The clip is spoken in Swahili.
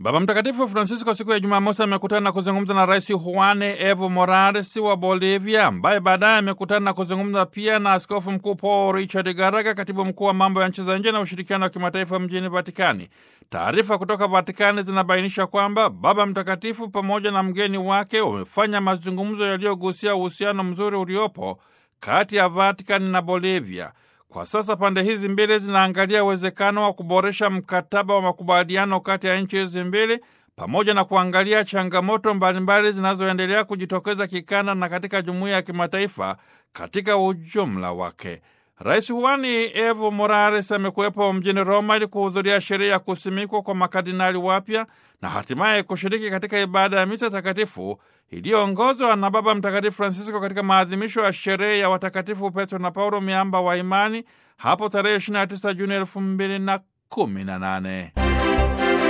Baba Mtakatifu Francisco siku ya Jumamosi amekutana na kuzungumza na Rais Juan Evo Morales wa Bolivia, ambaye baadaye amekutana na kuzungumza pia na Askofu Mkuu Paul Richard Garaga, katibu mkuu wa mambo ya nchi za nje na ushirikiano wa kimataifa mjini Vatikani. Taarifa kutoka Vatikani zinabainisha kwamba Baba Mtakatifu pamoja na mgeni wake wamefanya mazungumzo yaliyogusia uhusiano mzuri uliopo kati ya Vatikani na Bolivia. Kwa sasa pande hizi mbili zinaangalia uwezekano wa kuboresha mkataba wa makubaliano kati ya nchi hizi mbili pamoja na kuangalia changamoto mbalimbali zinazoendelea kujitokeza kikanda na katika jumuiya ya kimataifa katika ujumla wake. Rais Juani Evo Morales amekuwepo mjini Roma ili kuhudhuria sherehe ya kusimikwa kwa makardinali wapya na hatimaye kushiriki katika ibada ya misa takatifu iliyoongozwa na Baba Mtakatifu Francisco katika maadhimisho ya sherehe ya watakatifu Petro na Paulo, miamba wa imani, hapo tarehe 29 Juni 2018.